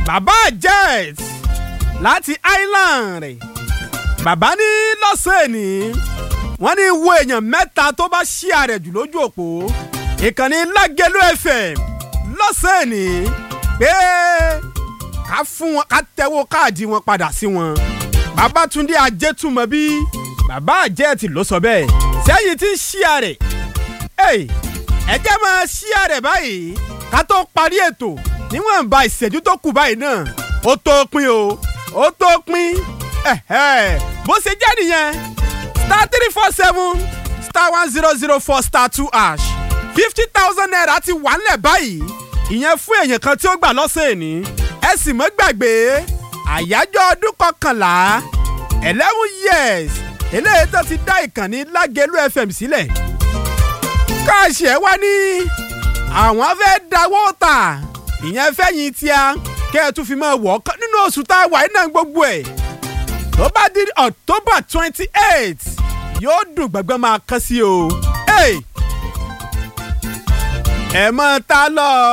bàbá jet láti island bàbá ní lọ́sẹ̀ ní wọ́n ní wo èèyàn mẹ́ta tó bá ṣí ààrẹ jù lójú òpó ìkànnì lágẹ̀lú fm lọ́sẹ̀ ní pé ká fún wọn ká tẹ́wọ́ káàdì wọn padà sí wọn babatunde ajétúmọ̀bí bàbá àjẹtì ló sọ bẹ́ẹ̀ sẹ́yìn tí ń ṣí ààrẹ ẹ jẹ́ máa ṣí ààrẹ báyìí ká tó parí ètò níwọ̀nba ìṣẹ́jú tó kù báyìí náà ó tó pin o ó tó pin bó ṣe jẹ́ nìyẹn star three four seven star one zero zero four star two ash fifty thousand naira ti wà nílẹ̀ báyìí ìyẹn fún èèyàn kan tí ó gbà lọ́sẹ̀ ní ẹ sì mọ́ gbàgbé àyájọ́ ọdún kọkànlá eleven years eléyìí tó ti dá ìkànnì lágẹ̀lú fm sílẹ̀ káàṣì ẹ̀ wá ní àwọn fẹ́ dáwọ́ tà ìyẹn fẹ́yìn tíá kẹ́ ẹ tún fi máa wọ̀ ọ́ nínú oṣù tá a wà iná gbogbo ẹ̀ tó bá di october twenty eight yóò dùn gbẹ̀gbẹ́ máa kán sí o ẹ mọ̀ ta lọ.